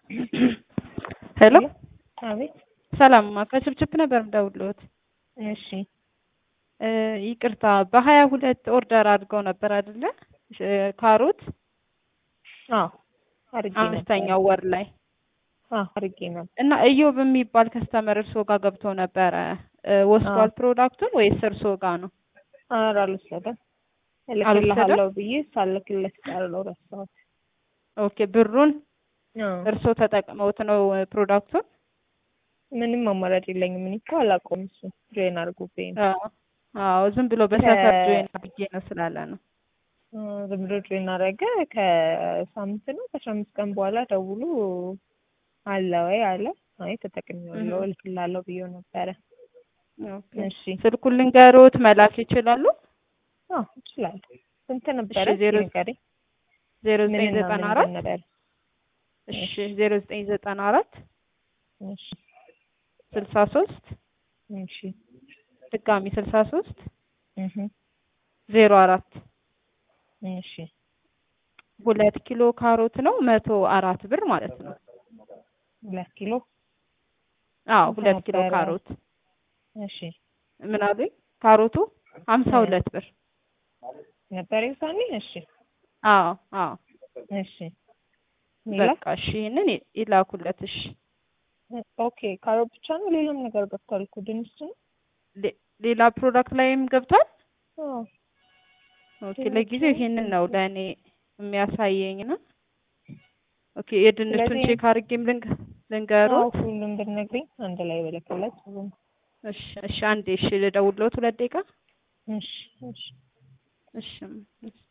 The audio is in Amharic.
ሄሎ አቤት። ሰላም ከችፕችፕ ነበር የምደውልዎት። እሺ እ ይቅርታ በሀያ ሁለት ኦርደር አድርገው ነበር አይደለ? እ ካሮት አዎ አድርጌ ነበር። አምስተኛው ወር ላይ አዎ አድርጌ ነበር። እና እዮብ የሚባል ከስተመር እርስዎ ጋር ገብቶ ነበረ እ ወስዷል ፕሮዳክቱን ወይስ እርስዎ ጋር ነው? ኧረ አልወሰደም። እልክልሃለሁ ብዬ ሳልክለት ቀረው ረሳሁት። ኦኬ ብሩን አዎ እርስዎ ተጠቅመውት ነው እ ፕሮዳክቱን? ምንም አማራጭ የለኝም። እኔ እኮ አላውቀውም። እሱ ጆይን አድርጎብኝ ነው። አዎ አዎ ዝም ብሎ በሰፈር ከ- ጆይን ብዬ ነው ስላለ ነው። እ ዝም ብሎ ጆይን አደረገ። ከሳምንት ነው ከአስራ አምስት ቀን በኋላ ደውሎ አለ ወይ አለ። አይ ተጠቅሜዋለሁ እህ። እልክልሃለሁ ብዬው ነበረ። ኦኬ እሺ ስልኩን ልንገሮት መላክ ይችላሉ? አዎ እችላለሁ። ስንት ነበረ? እሺ፣ ዜሮ ንገረኝ። ዜሮ ዘጠኝ ምንና ዘጠና ምን አራት ነበር? እሺ ዜሮ ዘጠኝ ዘጠና አራት እሺ ስልሳ ሶስት እሺ ድጋሚ ስልሳ ሶስት እህ ዜሮ አራት እሺ ሁለት ኪሎ ካሮት ነው መቶ አራት ብር ማለት ነው። ሁለት ኪሎ አዎ ስንት ሁለት ኪሎ ነበረ? ካሮት እሺ ምን አሉኝ? ካሮቱ ሀምሳ እ ሁለት ብር ነበር የውሳኔ እሺ አዎ አዎ እሺ ሌላ በቃ እሺ ይህንን ይ- ይላኩለት እሺ ኦኬ ካሮት ብቻ ነው ሌላም ነገር ገብቷል እኮ ድንች ነው ሌ- ሌላ ፕሮዳክት ላይም ገብቷል አዎ ኦኬ ድንች ለጊዜው ነው ይሄንን ነው ለእኔ የሚያሳየኝ ነው ኦኬ የድንቹን ስለዚህ ቼክ አድርጌም ልንገ አዎ ልንገሮት ሁሉም ብትነግሪኝ አንድ ላይ በለከለት ጥሩ ነው እሺ እሺ አንዴ እሺ ልደውልዎት ሁለት ደቂቃ እሺ እሺ እሺ እሺ